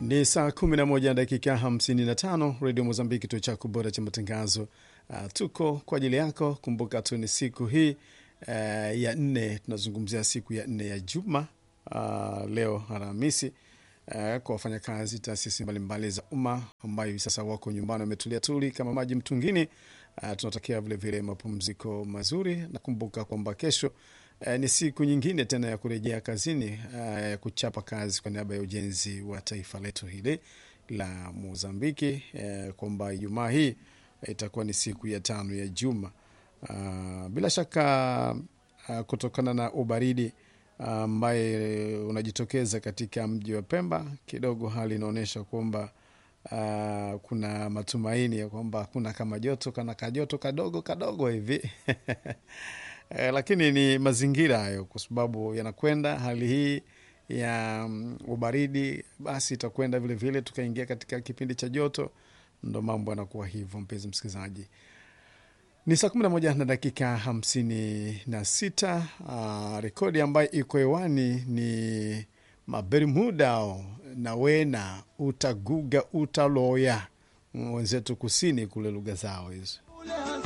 Ni saa 11 na dakika 55, Redio Mozambiki, kituo chako bora cha matangazo. Uh, tuko kwa ajili yako. Kumbuka tu ni siku hii uh, ya nne, tunazungumzia siku ya nne ya juma uh, leo Alhamisi uh, kwa wafanyakazi taasisi mbalimbali za umma ambayo hivi sasa wako nyumbani wametulia tuli kama maji mtungini. Uh, tunatakia vilevile mapumziko mazuri na kumbuka kwamba kesho Uh, ni siku nyingine tena ya kurejea kazini ya uh, kuchapa kazi kwa niaba ya ujenzi wa taifa letu hili la Mozambiki uh, kwamba Ijumaa hii itakuwa ni siku ya tano ya juma uh, bila shaka uh, kutokana na ubaridi ambaye uh, unajitokeza katika mji wa Pemba, kidogo hali inaonyesha kwamba uh, kuna matumaini ya kwamba kuna kama joto kana kajoto kadogo kadogo hivi Eh, lakini ni mazingira hayo, kwa sababu yanakwenda hali hii ya um, ubaridi, basi itakwenda vilevile, tukaingia katika kipindi cha joto, ndo mambo yanakuwa hivyo. Mpenzi msikilizaji, ni saa kumi na moja na dakika hamsini na sita. Uh, rekodi ambayo iko hewani ni Mabermuda na wena utaguga utaloya wenzetu kusini kule, lugha zao hizo